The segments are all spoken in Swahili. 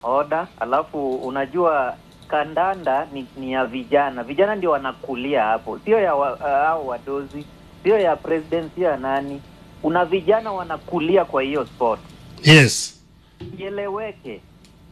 oda. Alafu unajua kandanda ni, ni ya vijana, vijana ndio wanakulia hapo, sio ya wa, uh, hao wadozi, sio ya president, sio ya nani. Kuna vijana wanakulia kwa hiyo sport, Yes. ieleweke.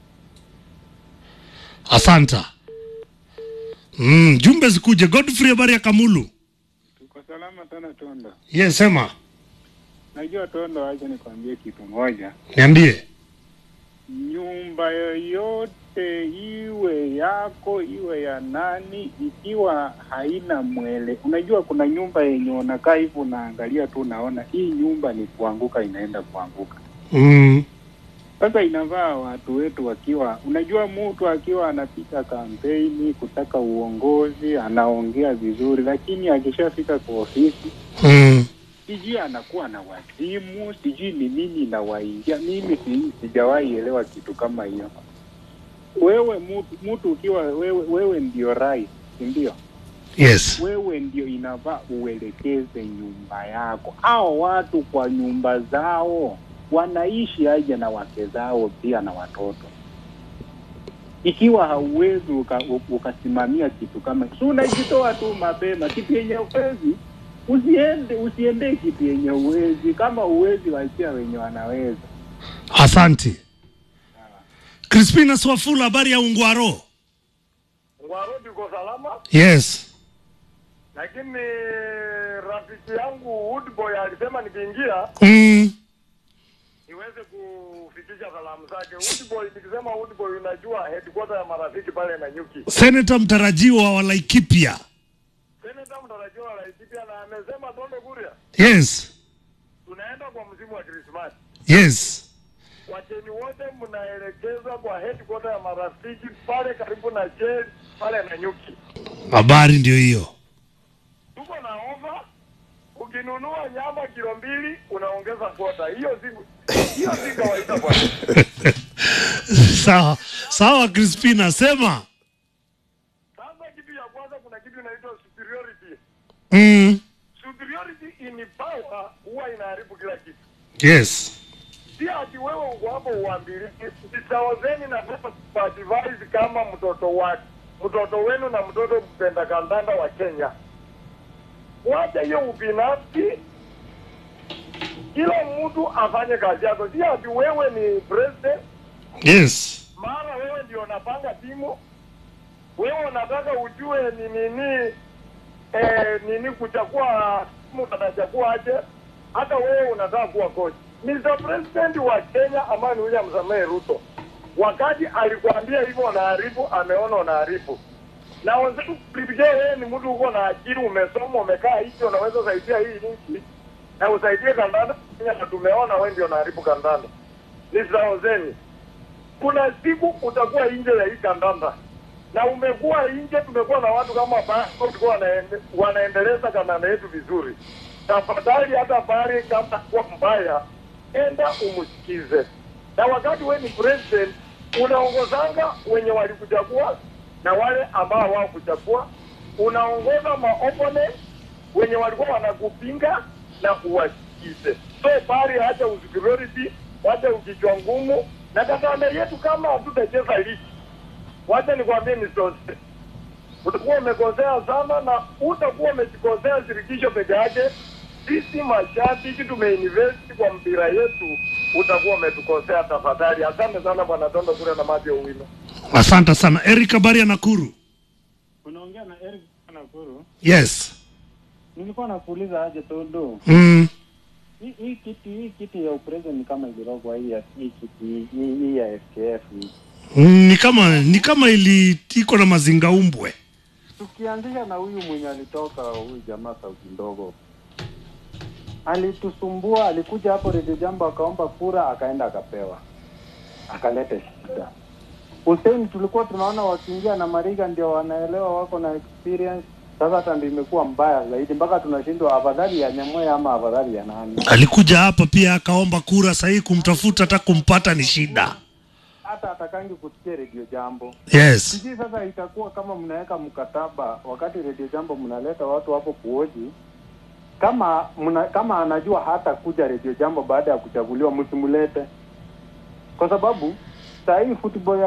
Asanta. Mm, jumbe zikuje. Godfrey, habari ya Kamulu? Tuko salama sana Tondo. Yes, sema. Najua Tondo, acha nikwambie kitu moja. Niambie. Nyumba yoyote iwe yako iwe ya nani, ikiwa haina mwele, unajua kuna nyumba yenye unakaa hivi unaangalia tu, unaona hii nyumba ni kuanguka, inaenda kuanguka. Mm. Sasa inavaa watu wetu wakiwa, unajua mtu akiwa anapita kampeni kutaka uongozi, anaongea vizuri, lakini akishafika kwa ofisi Mm. sijui anakuwa na wazimu, sijui ni nini inawaingia. Mimi si, sijawahi elewa kitu kama hiyo. Wewe mtu, mtu ukiwa wewe, wewe ndio rais, si ndio? Yes. Wewe ndio inavaa uelekeze nyumba yako. Hao watu kwa nyumba zao wanaishi aje na wake zao pia na watoto? Ikiwa hauwezi uka, ukasimamia kitu kama si unajitoa tu mapema, kitu yenye uwezi usiende usiendee kitu yenye uwezi. Kama uwezi, wachia wenye wanaweza. Asanti. Crispina Swafula, habari ya Ungwaro? Ngwarudi uko salama, Yes. lakini rafiki yangu Woodboy alisema nikiingia Mm. niweze kufikisha salamu zake. Woodboy, nikisema Woodboy, unajua headquarter ya marafiki pale na nyuki. Seneta mtarajiwa wa Laikipia. Seneta mtarajiwa wa Laikipia na amesema Tondo Kuria, Yes. tunaenda kwa msimu wa Krismasi. Yes. Wageni wote mnaelekezwa kwa headquarter ya marafiki pale karibu na jail pale na nyuki. Habari ndio hiyo. Tuko na ofa, ukinunua nyama kilo mbili unaongeza kwota. Hiyo si hiyo si kawaida bwana. sawa sawa, Crispina, sema. Sasa kitu ya kwanza, kuna kitu inaitwa superiority. Mm. Superiority in power huwa inaharibu kila kitu. Yes. Si ati wewe uko hapo uambiliki. Sitawazeni na sasa kuadvise kama mtoto wake mtoto wenu na mtoto mpenda kandanda wa Kenya, wacha hiyo ubinafsi, kila mtu afanye kazi yako. Si ati wewe ni president Yes. maana wewe ndio unapanga timu, wewe unataka ujue ni nini eh, nini kuchagua timu utachagua aje. Hata wewe unataka kuwa coach. Mr. President wa Kenya ambaye ni William Samoei Ruto, wakati alikwambia hivyo unaharibu, ameona unaharibu na wenzetu kulipigia yeye ni mtu uko na akili, umesoma, umekaa hivi, unaweza saidia hii nchi na usaidie kandanda Kenya, na tumeona wewe ndio unaharibu kandanda. Nisawazeni, kuna siku utakuwa nje ya hii kandanda na umekuwa nje. Tumekuwa na watu kama Bako walikuwa wanaende, wanaendeleza kandanda yetu vizuri. Tafadhali hata bari kama kuwa mbaya, enda umsikize. Na wakati wewe ni president, unaongozanga wenye walikuchagua na wale ambao hawakuchagua, unaongoza maopponent wenye walikuwa wanakupinga na uwasikize. So bari hata usuperiority, wacha ukichwa ngumu na kandanda yetu, kama hatutacheza ligi, wacha nikwambie Mr. utakuwa umekosea sana na utakuwa umejikosea shirikisho peke yake. Sisi mashabiki tumeinvest kwa mpira yetu, utakuwa umetukosea. Tafadhali, asante sana bwana Tondo kule na maji ya uwino. Asante sana. Eric, habari ya Nakuru? Unaongea na Eric Nakuru. Yes. Nilikuwa nakuuliza aje Tondo, Mm. hii hii kiti hii kiti ya upresident ni kama ilirogwa hii ya hii kiti hii, hii ya FKF hii. Mm, ni kama ni kama ili iko na mazingaumbwe. Tukianzisha na huyu mwenye alitoka huyu jamaa sauti ndogo alitusumbua, alikuja hapo Radio Jambo akaomba kura, akaenda akapewa, akaleta shida. Hussein tulikuwa tunaona wakiingia na Mariga ndio wanaelewa, wako na experience. Sasa hata ndio imekuwa mbaya zaidi, mpaka tunashindwa afadhali ya Nyamoya ama afadhali ya nani. Alikuja hapa pia akaomba kura, sahii kumtafuta hata kumpata ni shida. Hata atakangi kusikia Radio Jambo. Yes. Sijui sasa itakuwa kama mnaweka mkataba wakati Radio Jambo mnaleta watu hapo kuoji, kama mna, kama anajua hata kuja Radio Jambo baada ya kuchaguliwa, msimulete kwa sababu saa hii football